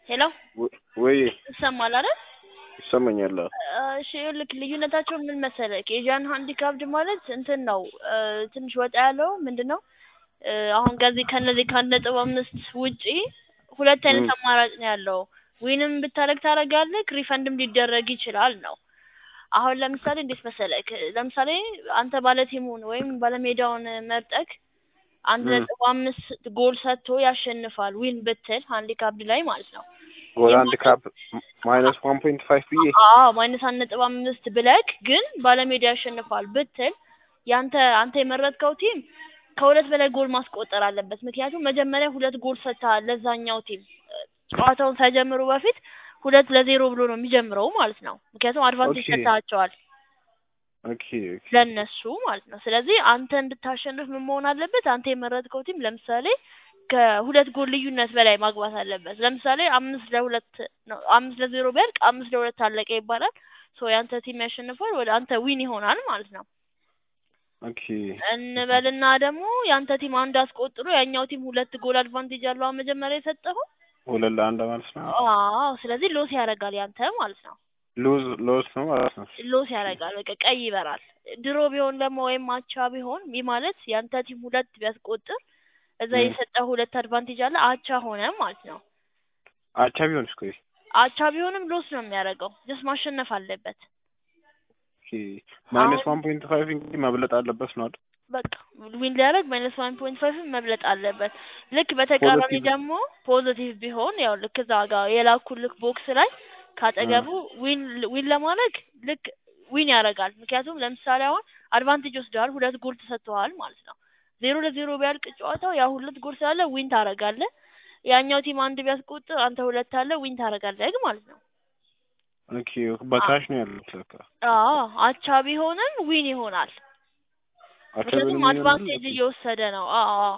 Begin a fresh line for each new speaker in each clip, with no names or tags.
ሄሎ
ወይ
ይሰማል አይደል?
ይሰማኛል። አዎ።
እሺ ይኸውልህ ልዩነታቸው ምን መሰለህ? ኤዥያን ሃንዲካፕድ ማለት እንትን ነው እ ትንሽ ወጣ ያለው ምንድን ነው እ አሁን ከዚህ ከነዚህ ከአንድ ነጥብ አምስት ውጪ ሁለት አይነት
ም።
አማራጭ ነው ያለው። ዊንም ብታደርግ ታደርጋለህ፣ ሪፈንድም ሊደረግ ይችላል ነው። አሁን ለምሳሌ እንዴት መሰለህ? ለምሳሌ አንተ ባለቲሙን ወይም ባለሜዳውን መርጠክ አንድ
ም።
ነጥብ አምስት ጎል ሰጥቶ ያሸንፋል ዊን ብትል ሃንዲካፕድ ላይ ማለት ነው።
ጎል
ይህ
አንድ
ማለት
ካፕ ማይነስ ዋን ፖይንት ፋይቭ ብዬ
አዎ ማይነስ አንድ ነጥብ አምስት ብለክ ግን ባለሜዳ ያሸንፋል ብትል ያንተ አንተ የመረጥከው ቲም ከሁለት በላይ ጎል ማስቆጠር አለበት። ምክንያቱም መጀመሪያ ሁለት ጎል ሰጥተሃል ለዛኛው ቲም ጨዋታውን ሳይጀምሩ በፊት ሁለት ለዜሮ ብሎ ነው የሚጀምረው ማለት ነው። ምክንያቱም አድቫንቴጅ
ኦኬ
ሰጥተሃቸዋል
ኦኬ ኦኬ
ለነሱ ማለት ነው። ስለዚህ አንተ እንድታሸንፍ ምን መሆን አለበት? አንተ የመረጥከው ቲም ለምሳሌ ከሁለት ጎል ልዩነት በላይ ማግባት አለበት። ለምሳሌ አምስት ለሁለት ነው አምስት ለዜሮ ቢያልቅ አምስት ለሁለት አለቀ ይባላል። ሶ ያንተ ቲም ያሸንፋል፣ ወደ አንተ ዊን ይሆናል ማለት ነው።
ኦኬ
እንበልና ደግሞ ያንተ ቲም አንድ አስቆጥሮ ያኛው ቲም ሁለት ጎል አድቫንቴጅ አለው አሁን መጀመሪያ የሰጠኸው።
ሁለት ለአንድ ማለት ነው።
አዎ ስለዚህ ሎስ ያደርጋል ያንተ ማለት ነው።
ሉዝ ሎስ ነው ማለት ነው።
ሎስ ያደርጋል በቃ ቀይ ይበራል። ድሮ ቢሆን ደግሞ ወይም አቻ ቢሆን ይህ ማለት ያንተ ቲም ሁለት ቢያስቆጥር እዛ
ም።
የሰጠህ ሁለት አድቫንቴጅ አለ አቻ ሆነ ማለት ነው።
አቻ ቢሆንስ ቆይ
አቻ ቢሆንም ሎስ ነው የሚያደርገው። ጀስት ማሸነፍ አለበት።
ኦኬ ማይነስ
አሁን
ዋን ፖይንት ፋይቭ እንግዲህ መብለጥ አለበት ነው አይደል?
በቃ ዊን ሊያደርግ ማይነስ ዋን ፖይንት ፋይቭን መብለጥ አለበት። ልክ በተቃራኒ
ፖዘቲቭ
ደግሞ ፖዚቲቭ ቢሆን ያው ልክ እዛ ጋር የላኩልክ ቦክስ ላይ
እ
ካጠገቡ ዊን ዊን ለማድረግ ልክ ዊን ያደርጋል። ምክንያቱም ለምሳሌ አሁን አድቫንቴጅ ወስደዋል፣ ሁለት ጎል ተሰጥተዋል ማለት ነው። ዜሮ ለዜሮ ቢያልቅ ጨዋታው ያ ሁለት ጎል ስላለ ዊን ታደርጋለህ። ያኛው ቲም አንድ ቢያስቆጥር አንተ ሁለት አለ ዊን ታደርጋለህ ማለት ነው።
ኦኬ
አ-
በካሽ ነው ያሉት ለካ
አዎ አቻ ቢሆንም ዊን ይሆናል።
አቻ
ምክንያቱም
ቢሆንም ይሆናል።
አድቫንቴጅ
ኦኬ
እየወሰደ ነው። አዎ አዎ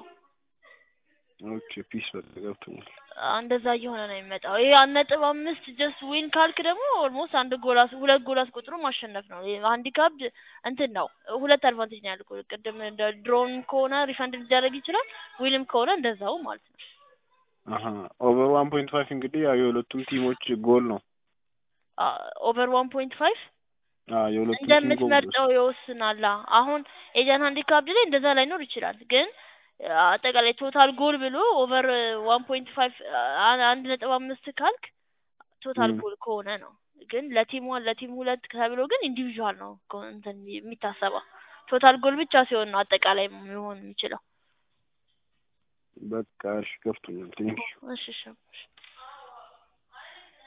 ኦኬ ፒስ በቃ ገብቶኛል።
እንደዛ እየሆነ ነው የሚመጣው። ይሄ አንድ ነጥብ አምስት ጀስት ዊን ካልክ ደግሞ ኦልሞስት አንድ ጎል አስ ሁለት ጎል አስቆጥሮ ማሸነፍ ነው። ሃንዲካፕድ እንትን ነው ሁለት አድቫንቴጅ ነው ያልኩህ። ቅድም እንደ ድሮን ከሆነ ሪፈንድ ሊደረግ ይችላል፣ ዊንም ከሆነ እንደዛው ማለት ነው።
አሀ ኦቨር ዋን ፖይንት ፋይቭ እንግዲህ ያው የሁለቱም ቲሞች ጎል ነው።
ኦቨር ዋን ፖይንት ፋይቭ
አዎ የሁለቱም ቲም ጎል
እንደምትመርጠው ይወስናል። አሁን ኤጃን ሃንዲካፕድ ላይ እንደዛ ላይኖር ይችላል፣ ግን አጠቃላይ ቶታል ጎል ብሎ ኦቨር ዋን ፖይንት ፋይቭ አንድ ነጥብ አምስት ካልክ ቶታል
ም።
ጎል ከሆነ ነው። ግን ለቲም ዋን ለቲም ሁለት ተብሎ ግን ኢንዲቪዥዋል ነው እኮ እንትን የሚታሰበው ቶታል ጎል ብቻ ሲሆን ነው አጠቃላይ ሊሆን የሚችለው።
በቃ እሺ ገብቶኛል። ቴንኪው
እሺ እሺ እሺ።